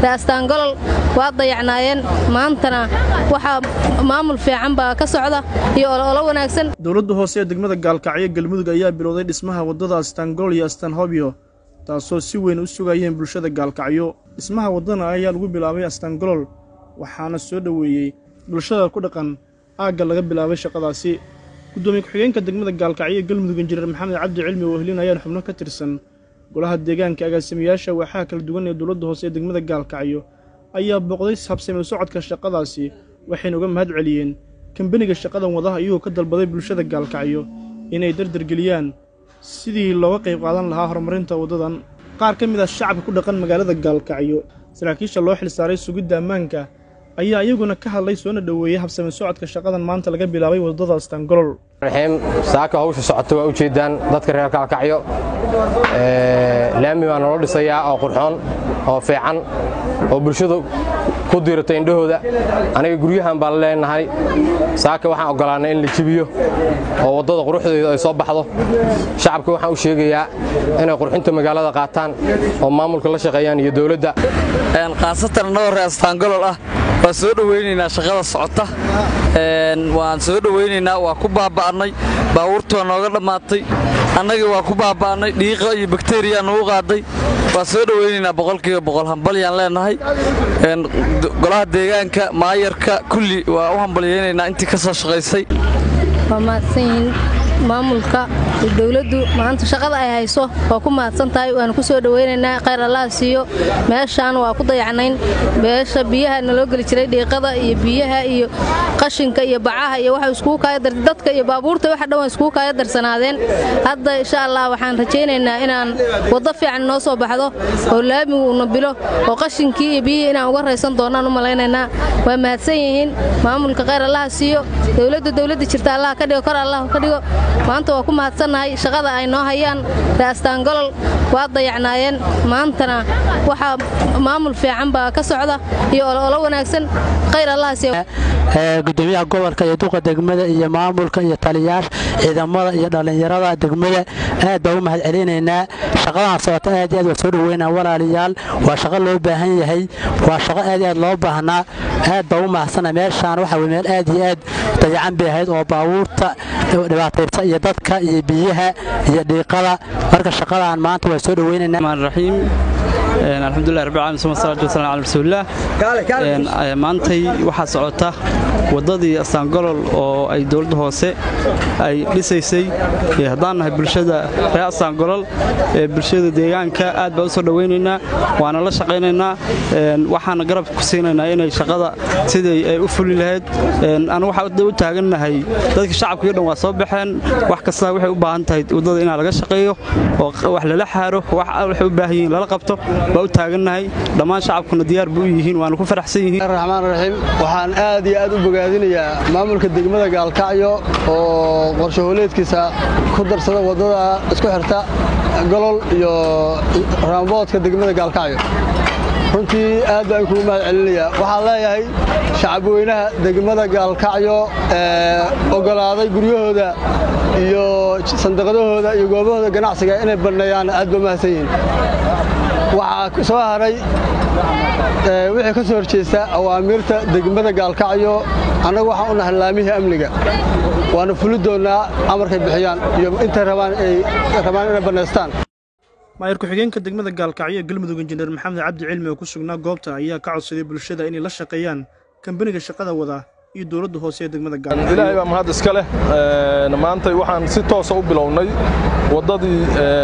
raastaangolol waa dayacnaayeen maantana waxaa maamul fiican baa ka socda iyo olo wanaagsan dowladda hoose ee degmada gaalkacyo galmudug ayaa bilowday dhismaha waddada astaangolol iyo astaanhobyo taasoo si weyn u sugayeen bulshada gaalkacyo dhismaha waddana ayaa lagu bilaabay astaangolol waxaana soo dhoweeyey bulshada ku dhaqan aagga laga bilaabay shaqadaasi guddoomiye ku-xigeenka degmada gaalkacyo ee galmudug injineer maxamed cabdi cilmi oo helinayaan xubno ka tirsan golaha deegaanka agaasimayaasha waaxaha kala duwan ee dowladda hoose ee degmada gaalkacyo ayaa booqday habsamil socodka shaqadaasi waxayna uga mahad celiyeen kambaniga shaqadan wadaha iyagoo ka dalbaday bulshada gaalkacyo inay dardargeliyaan sidii looga qayb qaadan lahaa horumarinta waddadan qaar ka mid ah shacabka ku dhaqan magaalada gaalkacyo saraakiisha loo xilsaaray sugidda ammaanka ayaa iyaguna ka hadlay soona dhoweeyey habsamil socodka shaqadan maanta laga bilaabay waddada astaangolol raxiim saaka hawsha socota waa u jeedaan dadka reer gaalkacyo laami baa nolo dhisayaa oo qurxoon oo fiican oo bulshadu ku diirata indhahooda aniga guryahan baan leenahay saaka waxaan oggolaannay in la jibiyo oo waddada quruxdeeda ay soo baxdo shacabka waxaan u sheegayaa inay qurxinta magaalada qaataan oo maamulka la shaqeeyaan iyo dowladda khaasatan annagoo reer astaangolol ah waan soo dhowaynaynaa shaqada socota waan soo dhowaynaynaa waa ku baaba'annay baabuurtu waa nooga dhammaatay annagii waa ku baaba'annay dhiiqa iyo bakteriya nugu qaaday waan soo dhowaynaynaa boqolkiiba boqol hambalyaan leenahay golaha deegaanka maayarka kulli waa u hambalyaynaynaa intii ka soo shaqaysay waa mahadsan yihiin maamulka iyo dowladdu maanta shaqada ay hayso waa ku mahadsan tahay waanu ku soo dhowaynaynaa khayr allaha siiyo meeshaan waa ku dayacnayn meesha biyaha naloo geli jiray dhiiqada iyo biyaha iyo qashinka iyo bacaha iyo waxa iskugu kaaya dar dadka iyo baabuurta waxa dhan waa iskugu kaaya darsanaadeen hadda insha allah waxaan rajaynaynaa inaan waddo fiican noo soo baxdo oo laamigu una bilo oo qashinkii iyo biyihii inaan uga raysan doonaan u malaynaynaa waa mahadsan yihiin maamulka khayr allaha siiyo dowladda dowladda jirta allah ka dhigo kor allah ka dhigo maanta waa ku mahadsannahay shaqada ay noo hayaan raastaangolol waa dayacnaayeen maantana waxaa maamul fiican baa ka socda iyo olo wanaagsan khayr allaha siiyo gudoomiyaha gobolka iyo duqa degmada iyo maamulka iyo taliyaasha ciidamada iyo dhallinyarada degmada aad baa u mahad celinaynaa shaqadan socota aad aad waa soo dhoweynaa walaalayaal waa shaqo loo baahan yahay waa shaqo aad aad loo baahnaa aad baa u mahadsana meeshaan waxa wey meel aad iyo aad dayacan bay ahayd oo baabuurta dhibaataysa iyo dadka iyo biyaha iyo dhiiqada marka shaqadan maanta waa soo dhoweynaynaa alxamdulilah rabbil alamin suma salaatu wasalam ala rasuulillah maantay waxaa socota waddadii astaangolol oo ay dowladda hoose ay dhisaysay haddaan nahay bulshada reer astaangolol ee bulshada deegaanka aad baa u soo dhowaynaynaa waana la shaqaynaynaa waxaana garab ku siinaynaa inay shaqada sidii ay u fuli lahayd anu waxaa u taagannahay dadka shacabkii dhan waa soo baxeen wax kasta waxay u baahan tahay waddada inaa laga shaqeeyo oo wax lala xaaro waxay u baahan yihiin lala qabto baa u taagannahay dhammaan shacabkuna diyaar buu u yihiin waana ku faraxsan yihiin raxmaan raxiim waxaan aad iyo aad u bogaadinayaa maamulka degmada gaalkacyo oo qorshahooleedkiisa ku darsada waddada isku xirta golol iyo raamboodka degmada gaalkacyo runtii aad baan kugu mahad celinayaa waxaan leeyahay shacabweynaha degmada gaalkacyo ee oggolaaday guryahooda iyo sandaqadahooda iyo goobahooda ganacsiga inay banneeyaan aad ba mahadsan yihiin waxaa soo haray wixii ka soo horjeesta awaamiirta degmada gaalkacyo annagu waxaan u nahay laamihii amniga waana fuli doonnaa amarkay bixiyaan iyo intay rabaan inay bannaystaan maayar ku-xigeenka degmada gaalkacyo ee galmudug injineer maxamed cabdi cilmi oo ku sugnaa goobta ayaa ka codsaday bulshada inay la shaqeeyaan kambaniga shaqada wada iyo dowladda hoose ee degmada gaalkacyo ilaahay baa mahad iska leh maanta waxaan si toosa u bilownay waddadii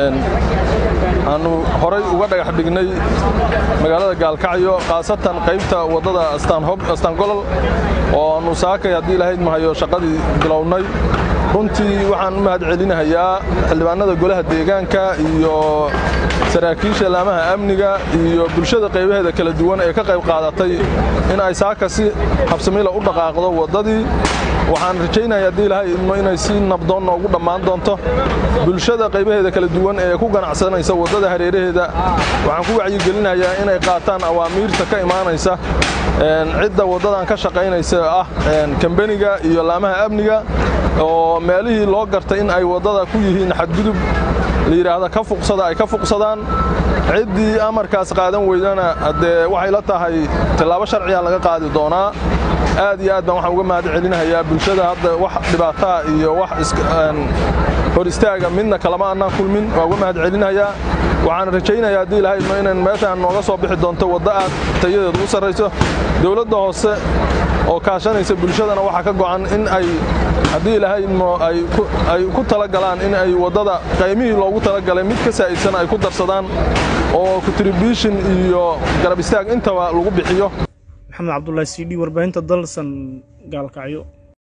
aanu horay uga dhagax dhignay magaalada gaalkacyo khaasatan qaybta waddada astaangolol oo aanu saakay haddii lahayd mahayo shaqadii bilownay runtii waxaan u mahad celinahayaa xildhibaanada golaha deegaanka iyo saraakiisha laamaha amniga iyo bulshada qaybaheeda kala duwan ee ka qayb qaadatay in ay saaka si habsamila u dhaqaaqdo waddadii waxaan rajaynaya haddii ilahay idmo inay si nabdoon noogu dhammaan doonto bulshada qaybaheeda kala duwan ee ku ganacsanaysa waddada hareeraheeda waxaan ku wacyigelinayaa inay qaataan awaamiirta ka imaanaysa cidda waddadan ka shaqaynaysa ah kambeniga iyo laamaha amniga oo meelihii loo gartay in ay waddada ku yihiin xadgudub la yidhaahda ka fuqsada ay ka fuqsadaan ciddii amarkaas qaadan weydana haddee waxay la tahay tillaabo sharciya laga qaadi doonaa aad iyo aad baan waxaan uga mahad celinahayaa bulshada hadda wax dhibaataa iyo wax hor istaaga midna kalama annaan kulmin waa uga mahad celinayaa waxaan rajaynayaa haddii ilahay idmo inan meeshaan nooga soo bixi doonto waddo aad tayadeed ugu sarrayso dowladda hoose oo kaashanaysa bulshadana waxaa ka go'an in ay haddii ilaahay idmo ay ku talagalaan in ay waddada qaymihii loogu talagalay mid ka saa'idsan ay ku darsadaan oo contribution iyo garab istaag intaba lagu bixiyo maxamed cabdulaahi c d warbaahinta dalsan gaalkacyo